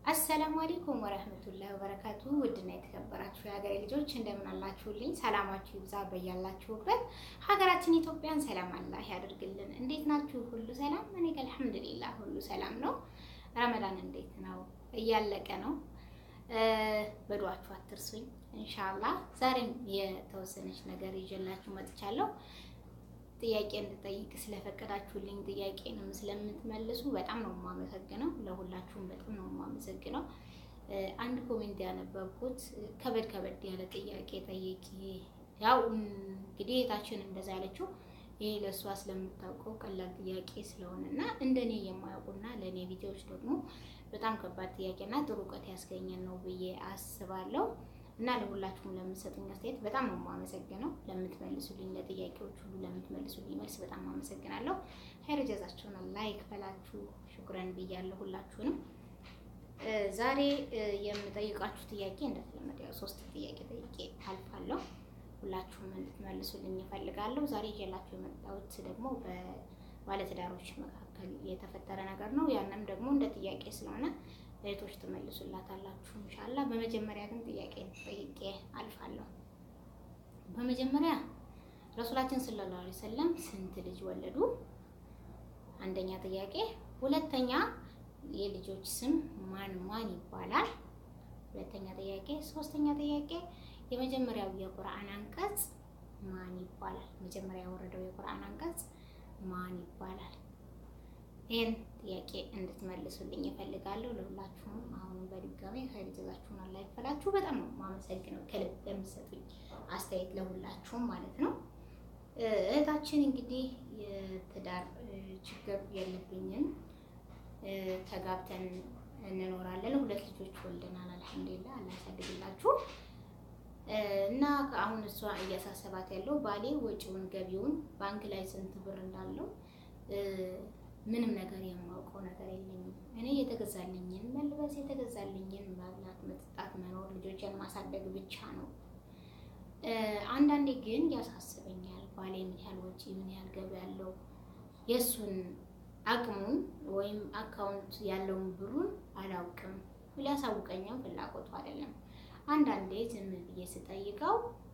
አሰላሙ አለይኩም ወረህመቱላሂ ወበረካቱ። ውድና የተከበራችሁ የሀገሬ ልጆች እንደምን አላችሁልኝ? ሰላማችሁ ይብዛ በያላችሁበት። ሀገራችን ኢትዮጵያን ሰላም አላህ ያደርግልን። እንዴት ናችሁ? ሁሉ ሰላም? እኔ ጋር አልሐምዱሊላህ ሁሉ ሰላም ነው። ረመዳን እንዴት ነው? እያለቀ ነው። በዱዓችሁ አትርሱኝ ኢንሻአላህ። ዛሬም የተወሰነች ነገር ይዤላችሁ መጥቻለሁ። ጥያቄ እንድጠይቅ ስለፈቀዳችሁልኝ ጥያቄንም ስለምትመልሱ በጣም ነው የማመሰግነው። ለሁላችሁም በጣም ነው የማመሰግነው። አንድ ኮሜንት ያነበብኩት ከበድ ከበድ ያለ ጥያቄ ጠይቂ። ያው እንግዲህ የታችን እንደዛ ያለችው ይሄ ለእሷ ስለምታውቀው ቀላል ጥያቄ ስለሆነ እና እንደኔ የማያውቁና ለእኔ ቪዲዮዎች ደግሞ በጣም ከባድ ጥያቄና ጥሩ እውቀት ያስገኘን ነው ብዬ አስባለሁ። እና ለሁላችሁም ለምትሰጡኝ አስተያየት በጣም ነው የማመሰግነው። ለምትመልሱልኝ ለጥያቄዎች ሁሉ ለምትመልሱልኝ መልስ በጣም አመሰግናለሁ። ኸይር ጀዛችሁን ላይክ በላችሁ ሹክረን ብያለሁ ሁላችሁንም። ዛሬ የምጠይቃችሁ ጥያቄ እንደተለመደ ያው ሶስት ጥያቄ ጠይቄ አልፋለሁ። ሁላችሁም እንድትመልሱልኝ እፈልጋለሁ። ዛሬ ይዤላችሁ የመጣሁት ደግሞ በባለትዳሮች መካከል የተፈጠረ ነገር ነው። ያንም ደግሞ እንደ ጥያቄ ስለሆነ እህቶች ትመልሱላታላችሁ ኢንሻአላህ። በመጀመሪያ ግን ጥያቄ ጠይቄ አልፋለሁ። በመጀመሪያ ረሱላችን ሰለላሁ ዐለይሂ ወሰለም ስንት ልጅ ወለዱ? አንደኛ ጥያቄ። ሁለተኛ የልጆች ስም ማን ማን ይባላል? ሁለተኛ ጥያቄ። ሶስተኛ ጥያቄ የመጀመሪያው የቁርአን አንቀጽ ማን ይባላል? መጀመሪያ የወረደው የቁርአን አንቀጽ ማን ይባላል? ይህን ጥያቄ እንድትመልሱልኝ እፈልጋለሁ። ለሁላችሁም አሁን በድጋሚ ኸይር ጀዛችሁን አላህ ይክፈላችሁ። በጣም ነው የማመሰግነው ከልብ ለምትሰጡኝ አስተያየት ለሁላችሁም ማለት ነው። እህታችን እንግዲህ የትዳር ችግር የለብኝም፣ ተጋብተን እንኖራለን፣ ሁለት ልጆች ወልደናል። አልሐምዱሊላህ አላህ ያሳድግላችሁ እና አሁን እሷ እያሳሰባት ያለው ባሌ ወጪውን ገቢውን ባንክ ላይ ስንት ብር እንዳለው ምንም ነገር የማውቀው ነገር የለኝም። እኔ የተገዛልኝን መልበስ፣ የተገዛልኝን መብላት፣ መጠጣት፣ መኖር፣ ልጆችን ማሳደግ ብቻ ነው። አንዳንዴ ግን ያሳስበኛል። ባሌ ምን ያህል ወጪ፣ ምን ያህል ገቢ ያለው የእሱን አቅሙን ወይም አካውንት ያለውን ብሩን አላውቅም። ሊያሳውቀኝም ፍላጎቱ አይደለም። አንዳንዴ ዝም ብዬ ስጠይቀው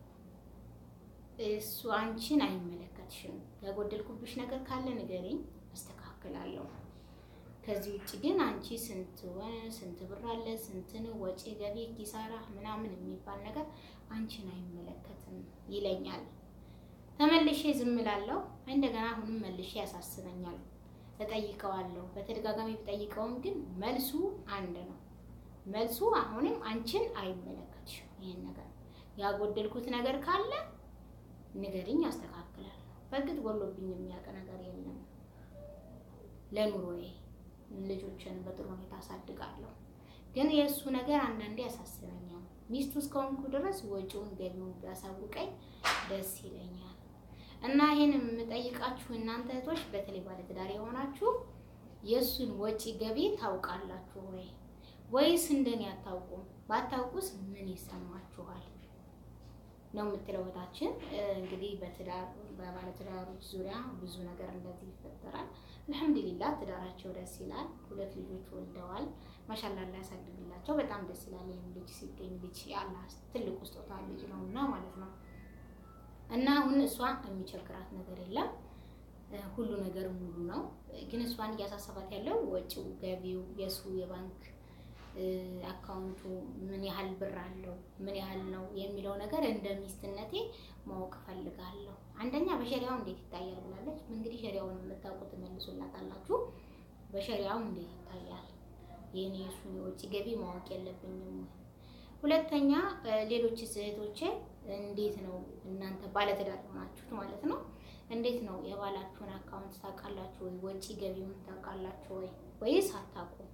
እሱ አንቺን አይመለከትሽም፣ ያጎደልኩብሽ ነገር ካለ ንገሪኝ አስተካክላለሁ። ከዚህ ውጭ ግን አንቺ ስንት ስንት ብር አለ ስንት ነው ወጪ ገቢ ኪሳራ ምናምን የሚባል ነገር አንቺን አይመለከትም ይለኛል። ተመልሼ ዝም እላለሁ። እንደገና አሁንም መልሼ ያሳስበኛል። እጠይቀዋለሁ። በተደጋጋሚ ብጠይቀውም ግን መልሱ አንድ ነው። መልሱ አሁንም አንቺን አይመለከትሽም። ይሄን ነገር ያጎደልኩት ነገር ካለ ንገሪኝ፣ አስተካክላለሁ። በእርግጥ ጎሎብኝ የሚያውቅ ነገር የለም። ለኑሮዬ ልጆችን በጥሩ ሁኔታ አሳድጋለሁ። ግን የእሱ ነገር አንዳንዴ ያሳስበኛል። ሚስቱ እስከሆንኩ ድረስ ወጪውን ገቢውን ቢያሳውቀኝ ደስ ይለኛል። እና ይህን የምጠይቃችሁ እናንተ እህቶች፣ በተለይ ባለትዳር የሆናችሁ የእሱን ወጪ ገቢ ታውቃላችሁ ወይ ወይስ እንደኔ አታውቁም? ባታውቁስ ምን ይሰማችኋል? ነው የምትለው እህታችን። እንግዲህ በትዳር በባለትዳሮች ዙሪያ ብዙ ነገር እንደዚህ ይፈጠራል። አልሐምዱሊላህ ትዳራቸው ደስ ይላል። ሁለት ልጆች ወልደዋል። ማሻላ ላይ ያሳድግላቸው። በጣም ደስ ይላል። ይህም ልጅ ሲገኝ ልጅ አላህ ትልቁ ስጦታ ልጅ ነው እና ማለት ነው እና አሁን እሷ የሚቸግራት ነገር የለም ሁሉ ነገር ሙሉ ነው። ግን እሷን እያሳሰባት ያለው ወጪው፣ ገቢው፣ የእሱ የባንክ አካውንቱ ምን ያህል ብር አለው ምን ያህል ነው የሚለው ነገር እንደ ሚስትነቴ ማወቅ ፈልጋለሁ። አንደኛ በሸሪያው እንዴት ይታያል ብላለች። እንግዲህ ሸሪያውን የምታውቁ ትመልሱላታላችሁ። በሸሪያው እንዴት ይታያል? ይህን የእሱን የውጭ ገቢ ማወቅ የለብኝም። ሁለተኛ ሌሎች እህቶቼ እንዴት ነው እናንተ ባለትዳር ሆናችሁት ማለት ነው እንዴት ነው የባላችሁን አካውንት ታውቃላችሁ ወይ? ወጪ ገቢውን ታውቃላችሁ ወይ? ወይስ አታውቁም?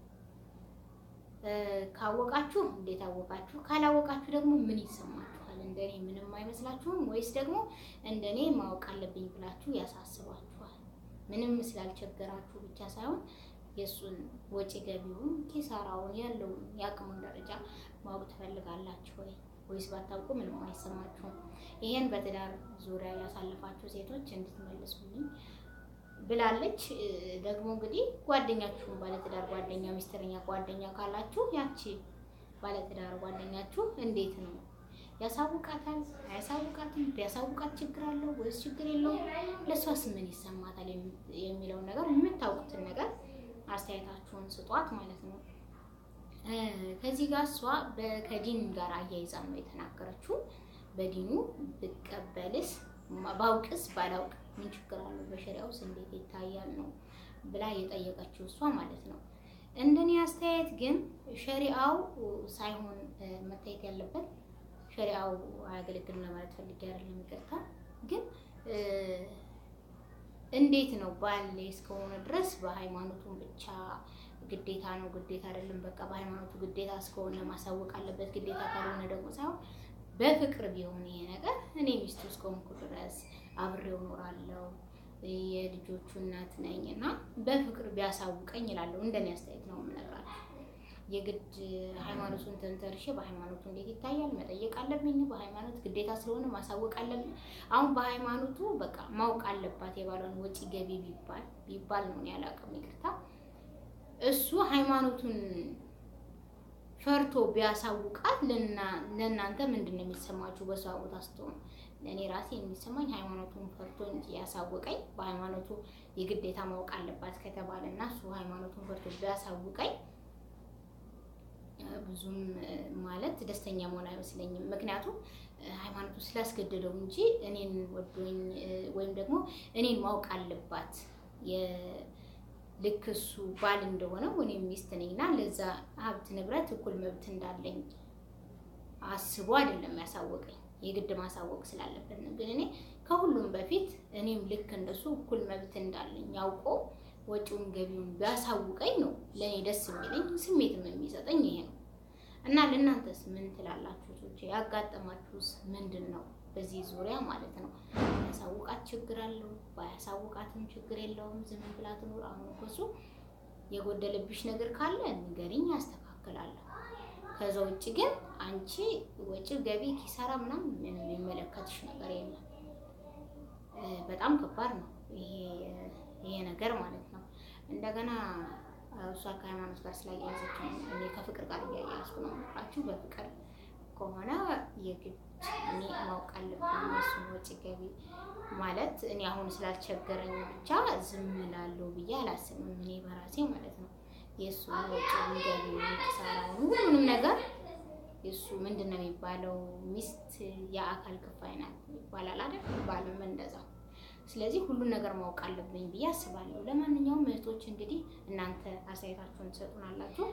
ካወቃችሁ እንዴት አወቃችሁ? ካላወቃችሁ ደግሞ ምን ይሰማችኋል? እንደኔ ምንም አይመስላችሁም ወይስ ደግሞ እንደኔ ማወቅ አለብኝ ብላችሁ ያሳስባችኋል? ምንም ስላልቸገራችሁ ብቻ ሳይሆን የእሱን ወጪ ገቢውን፣ ኪሳራውን፣ ያለውን የአቅሙን ደረጃ ማወቅ ትፈልጋላችሁ ወይ? ወይስ ባታውቁ ምንም አይሰማችሁም? ይሄን በትዳር ዙሪያ ያሳለፋችሁ ሴቶች እንድትመልሱልኝ ብላለች። ደግሞ እንግዲህ ጓደኛችሁን ባለትዳር ጓደኛ ሚስጥረኛ ጓደኛ ካላችሁ ያቺ ባለትዳር ጓደኛችሁ እንዴት ነው ያሳውቃታል? አያሳውቃትም? ቢያሳውቃት ችግር አለው ወይስ ችግር የለውም? ለእሷስ ምን ይሰማታል? የሚለውን ነገር የምታውቁትን ነገር አስተያየታችሁን ስጧት ማለት ነው። ከዚህ ጋር እሷ ከዲን ጋር አያይዛ ነው የተናገረችው። በዲኑ ብቀበልስ ባውቅስ ባላውቅ ምን ችግር አለው? በሸሪያውስ እንዴት ይታያል ነው ብላ የጠየቀችው እሷ ማለት ነው። እንደኔ አስተያየት ግን ሸሪአው ሳይሆን መታየት ያለበት ሸሪአው አያገለግልም ለማለት ፈልጌ አይደለም፣ ይቅርታ። ግን እንዴት ነው ባል እስከሆነ ድረስ በሃይማኖቱን ብቻ ግዴታ ነው ግዴታ አይደለም፣ በቃ በሃይማኖቱ ግዴታ እስከሆነ ማሳወቅ አለበት። ግዴታ ካልሆነ ደግሞ ሳይሆን በፍቅር ቢሆን ይሄ ነገር እኔ ሚስቱ እስከሆንኩ ድረስ አብሬው እኖራለሁ የልጆቹ እናት ነኝ እና በፍቅር ቢያሳውቀኝ ይላለሁ። እንደኔ አስተያየት ነው የምነግራችሁ። የግድ ሃይማኖቱን ተንተርሼ በሃይማኖቱ እንዴት ይታያል መጠየቅ አለብኝ። በሃይማኖት ግዴታ ስለሆነ ማሳወቅ አለብኝ። አሁን በሃይማኖቱ በቃ ማወቅ አለባት የባሏን ወጪ ገቢ ቢባል ቢባል ነው ያላቅም ይቅርታ። እሱ ሃይማኖቱን ፈርቶ ቢያሳውቃት ለእናንተ ምንድን ነው የሚሰማችሁ? በሷ ቦታ ስትሆኑ ለእኔ ራሴ የሚሰማኝ ሃይማኖቱን ፈርቶ እንጂ ያሳወቀኝ በሃይማኖቱ የግዴታ ማወቅ አለባት ከተባለ እና እሱ ሃይማኖቱን ፈርቶ ቢያሳውቀኝ ብዙም ማለት ደስተኛ መሆን አይመስለኝም። ምክንያቱም ሃይማኖቱ ስላስገደደው እንጂ እኔን ወዶኝ ወይም ደግሞ እኔን ማወቅ አለባት ልክ እሱ ባል እንደሆነ እኔም ሚስት ነኝና ለዛ ሀብት ንብረት እኩል መብት እንዳለኝ አስቦ አይደለም ያሳወቀኝ። የግድ ማሳወቅ ስላለበት ነው። ግን እኔ ከሁሉም በፊት እኔም ልክ እንደሱ እኩል መብት እንዳለኝ ያውቆ ወጪውን ገቢውን ቢያሳውቀኝ ነው ለእኔ ደስ የሚለኝ ስሜትም የሚሰጠኝ ይሄ ነው። እና ለእናንተስ ምን ትላላችሁ? ቶቼ ያጋጠማችሁስ ምንድን ነው? በዚህ ዙሪያ ማለት ነው። ያሳውቃት ችግር አለው፣ ባያሳውቃትም ችግር የለውም። ዝም ብላ ትኑር። አሁን እኮ እሱ የጎደለብሽ ነገር ካለ ንገሪኝ፣ ያስተካክላለሁ። ከዛ ውጭ ግን አንቺ ወጪ ገቢ ኪሳራ ምናምን ምንም የሚመለከትሽ ነገር የለም። በጣም ከባድ ነው ይሄ ነገር ማለት ነው። እንደገና እሷ ከሃይማኖት ጋር ስላያያዘች እኔ ከፍቅር ጋር እያያዝኩ ነው የምላችሁ። በፍቅር ከሆነ የግድ እኔ ማወቅ አለብኝ የእሱን ወጪ ገቢ ማለት እኔ አሁን ስላልቸገረኝ ብቻ ዝም እላለሁ ብዬ አላስብም። እኔ በራሴ ማለት ነው የእሱን ወጪውን ገቢውን ኪሳራውን ሁሉንም ነገር የእሱ ምንድን ነው የሚባለው ሚስት የአካል ክፋይ ናት ይባላል አይደል? ባልም እንደዛው። ስለዚህ ሁሉን ነገር ማወቅ አለብኝ ብዬ አስባለሁ። ለማንኛውም እህቶች እንግዲህ እናንተ አስተያየታችሁን ትሰጡናላችሁ።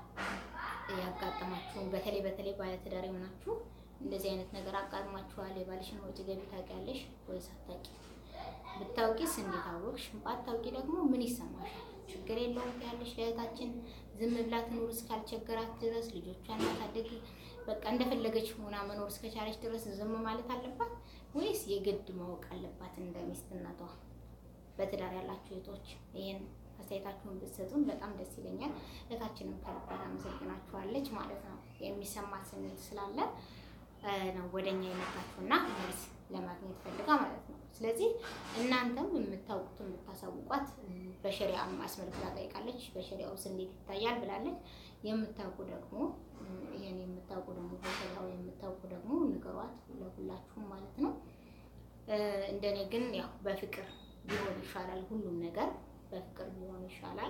ያጋጠማችሁን በተለይ በተለይ ባለትዳር የሆናችሁ እንደዚህ አይነት ነገር አጋጥሟችኋል? የባልሽን ወጪ ገቢ ታውቂያለሽ ወይስ አታውቂ? ብታውቂስ እንዴት አወቅሽ? ባታውቂ ደግሞ ምን ይሰማሻል? ችግር የለውም ያለሽ ለእህታችን ዝም ብላ ትኑር እስካልቸገራት ድረስ ልጆቿን ማሳደግ በቃ እንደፈለገች ሆና መኖር እስከቻለች ድረስ ዝም ማለት አለባት ወይስ የግድ ማወቅ አለባት እንደ ሚስትነቷ? በትዳር ያላችሁ እህቶች ይሄን አስተያየታችሁን ብትሰጡን በጣም ደስ ይለኛል። እህታችንም ከልባት አመሰግናችኋለች ማለት ነው። የሚሰማት ስሜት ስላለ ነው ወደኛ የመጣችሁና መልስ ለማግኘት ፈልጋ ማለት ነው። ስለዚህ እናንተም የምታውቁትን የምታሳውቋት በሸሪያ አስመልክታ ጠይቃለች። በሸሪያ ውስጥ እንዴት ይታያል ብላለች። የምታውቁ ደግሞ ይሄን የምታውቁ ደግሞ በሸሪያው የምታውቁ ደግሞ ንገሯት ለሁላችሁም ማለት ነው። እንደኔ ግን ያው በፍቅር ቢሆን ይሻላል። ሁሉም ነገር በፍቅር ቢሆን ይሻላል።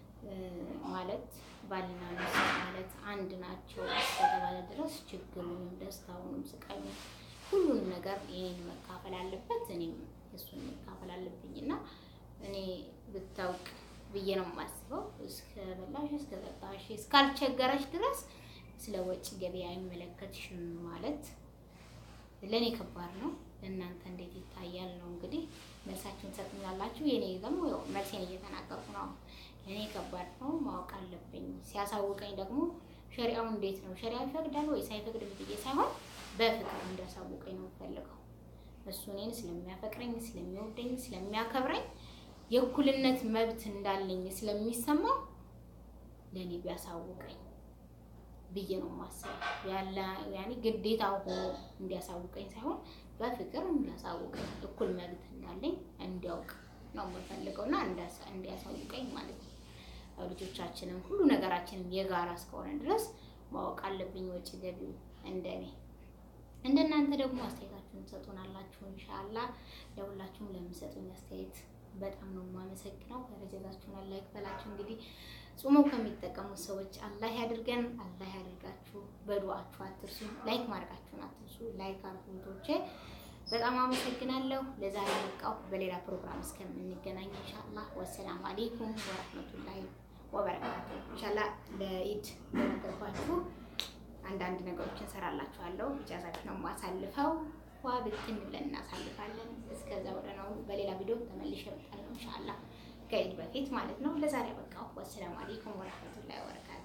ማለት ባልና ሚስት ማለት አንድ ናቸው እስከተባለ ድረስ ችግሩንም ደስታውንም ስቃዩን ሁሉንም ነገር ይሄን መካፈል አለበት፣ እኔም እሱን መካፈል አለብኝ እና እኔ ብታውቅ ብዬ ነው የማስበው። እስከ በላሽ እስከ ጠጣሽ እስካልቸገረች ድረስ ስለ ወጪ ገበያ አይመለከትሽም ማለት ለእኔ ከባድ ነው። ለእናንተ እንዴት ይታያል ነው እንግዲህ መልሳችሁን ሰጥኛላችሁ። የኔ ደግሞ ያው መልሴን እየተናገርኩ ነው። ለእኔ ከባድ ነው፣ ማወቅ አለብኝ። ሲያሳውቀኝ ደግሞ ሸሪያው እንዴት ነው ሸሪያው ይፈቅዳል ወይስ አይፈቅድም ብዬ ሳይሆን በፍቅር እንዲያሳውቀኝ ነው የምፈልገው። እሱ እኔን ስለሚያፈቅረኝ፣ ስለሚወደኝ፣ ስለሚያከብረኝ የእኩልነት መብት እንዳለኝ ስለሚሰማው ለእኔ ቢያሳውቀኝ ብዬ ነው የማስበው። ያለ ያኔ ግዴታ ሆኖ እንዲያሳውቀኝ ሳይሆን በፍቅር እንዲያሳውቀኝ እኩል መብት እንዳለኝ እንዲያውቅ ነው የምፈልገው እና እንዲያሳውቀኝ ማለት ነው። ልጆቻችንም ሁሉ ነገራችንም የጋራ እስከሆነ ድረስ ማወቅ አለብኝ ወጪ ገቢው እንደኔ እንደናንተ ደግሞ አስተያየታችሁን ትሰጡናላችሁ። ኢንሻአላ ለሁላችሁም ለምሰጡኝ አስተያየት በጣም ነው የማመሰግነው። ከረጀዛችሁን ላይክ በላችሁ። እንግዲህ ጾመው ከሚጠቀሙት ሰዎች አላህ ያድርገን፣ አላህ ያድርጋችሁ። በዱዓችሁ አትርሱ፣ ላይክ ማድረጋችሁን አትርሱ። ላይክ አርጉቶቼ በጣም አመሰግናለሁ። ለዛሬ በቃው። በሌላ ፕሮግራም እስከምንገናኝ ኢንሻአላህ ወሰላሙ አለይኩም ወራህመቱላሂ ወበረካቱ። ኢንሻአላህ ለኢድ እንደነገርኳችሁ አንዳንድ ነገሮችን ሰራላችኋለሁ። ኢጃዛችሁ ነው የማሳልፈው። ዋ ብትን ብለን እናሳልፋለን። እስከዛ ወደ ነው በሌላ ቪዲዮ ተመልሼ እመጣለሁ ኢንሻአላህ ከኢድ በፊት ማለት ነው። ለዛሬ በቃው። ወሰላሙ አለይኩም ወራህመቱላሂ ወበረካቱ